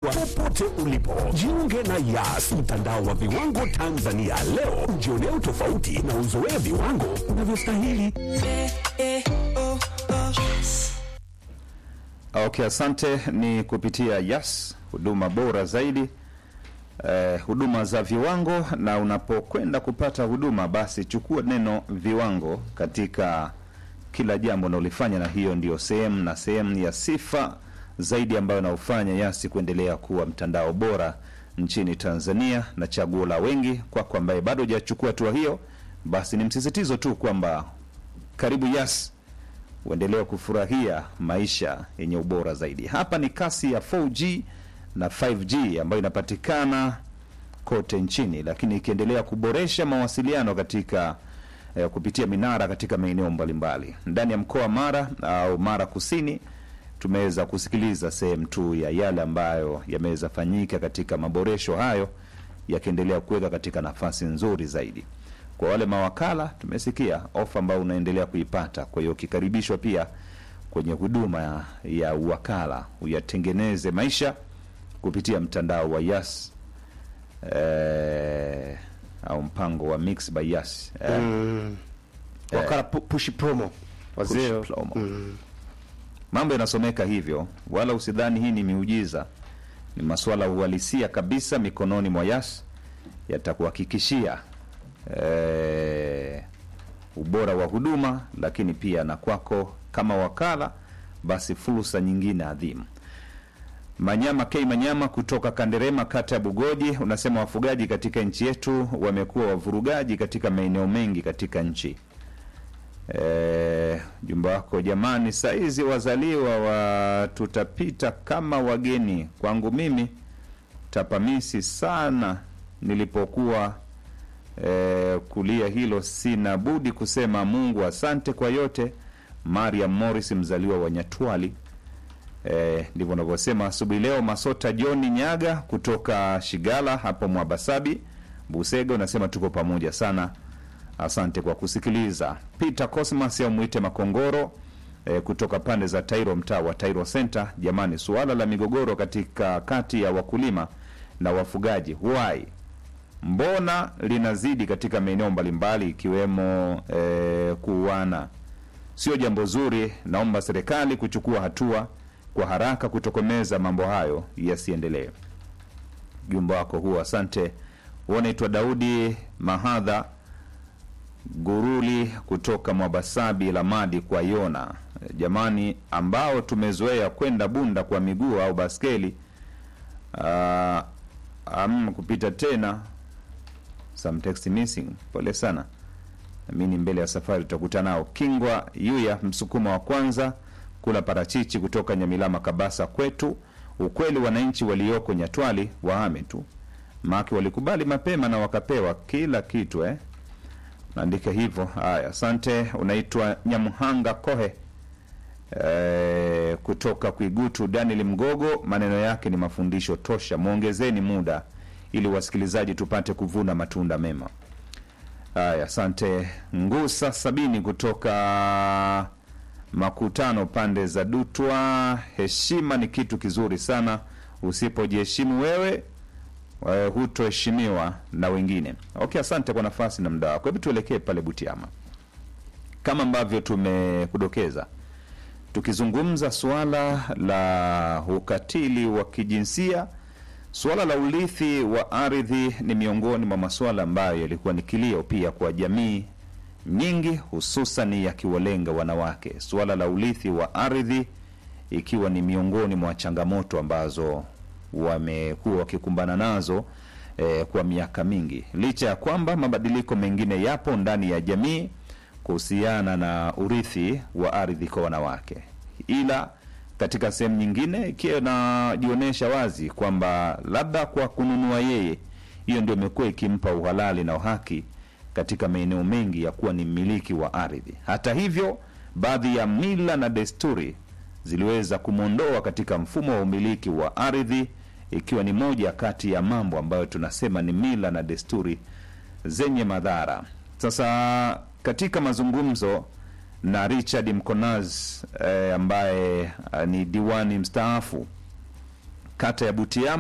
popote ulipo. Jiunge na Yas, mtandao wa viwango Tanzania leo, ujionee utofauti na uzoee viwango unavyostahili. Okay, asante. Ni kupitia Yas, huduma bora zaidi eh, huduma za viwango. Na unapokwenda kupata huduma, basi chukua neno viwango katika kila jambo unalolifanya, na hiyo ndio sehemu na sehemu ya sifa zaidi ambayo inaofanya Yasi kuendelea kuwa mtandao bora nchini Tanzania na chaguo la wengi. Kwako ambaye bado hujachukua hatua hiyo, basi ni msisitizo tu kwamba karibu Yas uendelee kufurahia maisha yenye ubora zaidi. Hapa ni kasi ya 4G na 5G ambayo inapatikana kote nchini, lakini ikiendelea kuboresha mawasiliano katika eh, kupitia minara katika maeneo mbalimbali ndani ya mkoa wa Mara au Mara Kusini. Tumeweza kusikiliza sehemu tu ya yale ambayo yameweza fanyika katika maboresho hayo, yakiendelea kuweka katika nafasi nzuri zaidi kwa wale mawakala tumesikia ofa ambayo unaendelea kuipata. Kwa hiyo ukikaribishwa pia kwenye huduma ya, ya uwakala uyatengeneze maisha kupitia mtandao wa Yas eh, au mpango wa Mix by Yas eh, Mm. Wakala pu- push promo wazee push promo. Mambo yanasomeka hivyo, wala usidhani hii ni miujiza. Ni masuala ya uhalisia kabisa mikononi mwa Yas, yatakuhakikishia eh, ubora wa huduma, lakini pia na kwako kama wakala, basi fursa nyingine adhimu. Manyama K Manyama kutoka Kanderema, kata ya Bugoji, unasema wafugaji katika nchi yetu wamekuwa wavurugaji katika maeneo mengi katika nchi. E, jumba wako jamani, saizi wazaliwa wa tutapita kama wageni. Kwangu mimi tapamisi sana nilipokuwa e, kulia hilo, sina budi kusema Mungu asante kwa yote. Mariam Morris mzaliwa wa Nyatwali. Eh, ndivyo unavyosema asubuhi leo. Masota John Nyaga kutoka Shigala hapo Mwabasabi Busega unasema tuko pamoja sana, asante kwa kusikiliza. Peter Cosmas au mwite Makongoro eh, kutoka pande za Tairo, mtaa wa Tairo Center. Jamani, suala la migogoro katika kati ya wakulima na wafugaji why mbona linazidi katika maeneo mbalimbali ikiwemo eh, kuuana sio jambo zuri. Naomba serikali kuchukua hatua kwa haraka kutokomeza mambo hayo yasiendelee. Jumba wako huo, asante. Unaitwa Daudi Mahadha Guruli kutoka Mwabasabi Lamadi kwa Yona. Jamani, ambao tumezoea kwenda Bunda kwa miguu au baskeli ah, am kupita tena some text missing. Pole sana namini mbele ya safari tutakuta nao. Kingwa Yuya msukuma wa kwanza kula parachichi kutoka Nyamilama Kabasa kwetu. Ukweli wananchi walioko Nyatwali wahame tu, maki walikubali mapema na wakapewa kila kitu eh. Naandika hivyo. Haya, asante. Unaitwa Nyamhanga Kohe eh, kutoka Kwigutu. Daniel Mgogo, maneno yake ni mafundisho tosha. Mwongezeni muda ili wasikilizaji tupate kuvuna matunda mema. Haya, asante. Ngusa Sabini kutoka Makutano, pande za Dutwa. Heshima ni kitu kizuri sana, usipojiheshimu wewe eh, hutoheshimiwa na wengine. Okay, asante kwa nafasi na muda wako. Hebu tuelekee pale Butiama kama ambavyo tumekudokeza, tukizungumza suala la ukatili wa kijinsia Suala la urithi wa ardhi ni miongoni mwa masuala ambayo yalikuwa ni kilio pia kwa jamii nyingi, hususan yakiwalenga wanawake. Suala la urithi wa ardhi ikiwa ni miongoni mwa changamoto ambazo wamekuwa wakikumbana nazo eh, kwa miaka mingi, licha ya kwamba mabadiliko mengine yapo ndani ya jamii kuhusiana na urithi wa ardhi kwa wanawake, ila katika sehemu nyingine ikiwa inajionyesha wazi kwamba labda kwa kununua yeye, hiyo ndio imekuwa ikimpa uhalali na uhaki katika maeneo mengi ya kuwa ni mmiliki wa ardhi. Hata hivyo, baadhi ya mila na desturi ziliweza kumwondoa katika mfumo wa umiliki wa ardhi, ikiwa ni moja kati ya mambo ambayo tunasema ni mila na desturi zenye madhara. Sasa katika mazungumzo na Richard Mkonaz eh, ambaye eh, ni diwani mstaafu kata ya Butiama